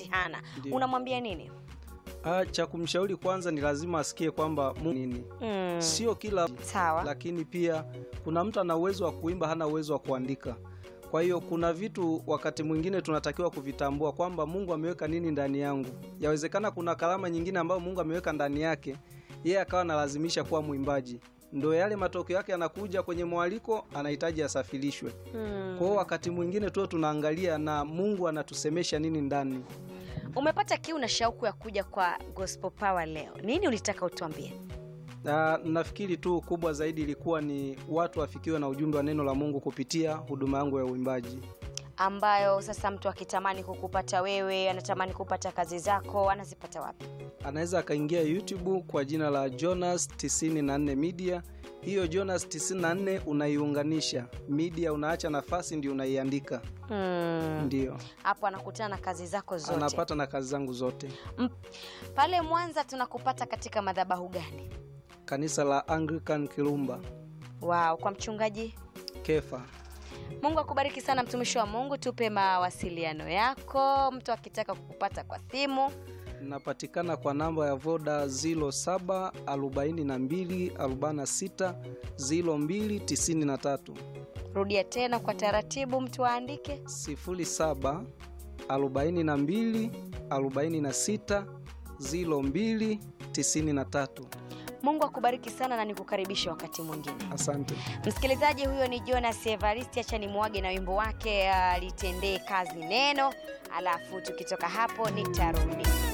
hana Ndiyo. unamwambia nini Ah, cha kumshauri kwanza ni lazima asikie kwamba Mungu nini, mm. sio kila sawa lakini pia kuna mtu ana uwezo wa kuimba, hana uwezo wa kuandika. Kwa hiyo kuna vitu wakati mwingine tunatakiwa kuvitambua kwamba Mungu ameweka nini ndani yangu. Yawezekana kuna karama nyingine ambayo Mungu ameweka ndani yake, yeye akawa analazimisha kuwa mwimbaji, ndo yale matokeo yake yanakuja kwenye mwaliko, anahitaji asafirishwe. mm. Kwa hiyo wakati mwingine tu tunaangalia na Mungu anatusemesha nini ndani. umepata kiu na shauku ya kuja kwa gospel power leo nini ulitaka utuambie Na nafikiri tu kubwa zaidi ilikuwa ni watu wafikiwe na ujumbe wa neno la Mungu kupitia huduma yangu ya uimbaji. ambayo sasa mtu akitamani kukupata wewe anatamani kupata kazi zako anazipata wapi Anaweza akaingia YouTube kwa jina la Jonas 94 Media. Hiyo Jonas 94 unaiunganisha media, unaacha nafasi ndio unaiandika, mm. ndio hapo anakutana na kazi zako zote anapata na kazi zangu zote. M- pale mwanza tunakupata katika madhabahu gani Kanisa la Anglican Kirumba wow kwa mchungaji Kefa. mungu akubariki sana mtumishi wa mungu tupe mawasiliano yako mtu akitaka kukupata kwa simu Napatikana kwa namba ya Voda 07 42 46 0293 rudia tena kwa taratibu mtu aandike 07 42 46 02 93. mungu akubariki sana na nikukaribisha wakati mwingine Asante. msikilizaji huyo ni jonas evaristi acha nimwage na wimbo wake alitendee kazi neno alafu tukitoka hapo nitarudi